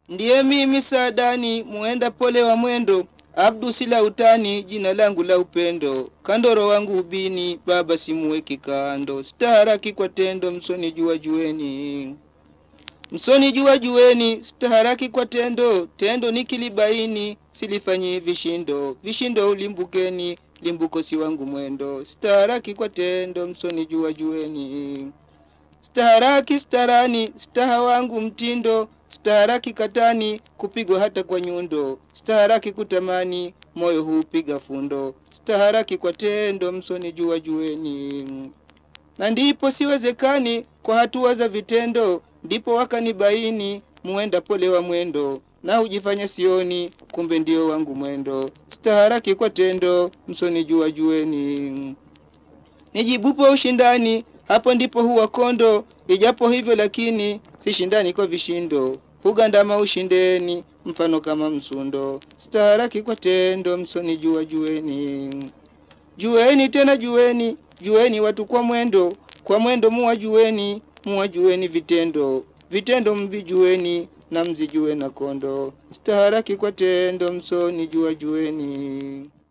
Ndiye mimi Saadani, muenda pole wa mwendo, Abdu sila utani, jina langu la upendo. Kandoro wangu ubini, baba simuweki kando. Staharaki kwa tendo, msoni jua jueni. Msoni jua jueni, staharaki kwa tendo. Tendo nikilibaini, silifanyi vishindo. Vishindo ulimbukeni, limbuko si wangu mwendo. Staharaki kwa tendo, msoni jua jueni. Staharaki starani, staha wangu mtindo, staharaki katani, kupigwa hata kwa nyundo, staharaki kutamani, moyo hupiga fundo, staharaki kwa tendo, msoni jua jueni. Na ndipo siwezekani kwa hatua za vitendo, ndipo wakanibaini, muenda pole wa mwendo, na hujifanya sioni, kumbe ndio wangu mwendo, staharaki kwa tendo, msoni jua jueni. Nijibupo ushindani, hapo ndipo huwa kondo, ijapo hivyo lakini sishindani kwa vishindo, hugandama ushindeni, mfano kama msundo, staharaki kwa tendo, msoni jua jueni. Jueni tena jueni, jueni watu kwa mwendo, kwa mwendo muwa jueni, muwa jueni vitendo, vitendo mvijueni, na mzijue na kondo, staharaki kwa tendo, msoni jua jueni.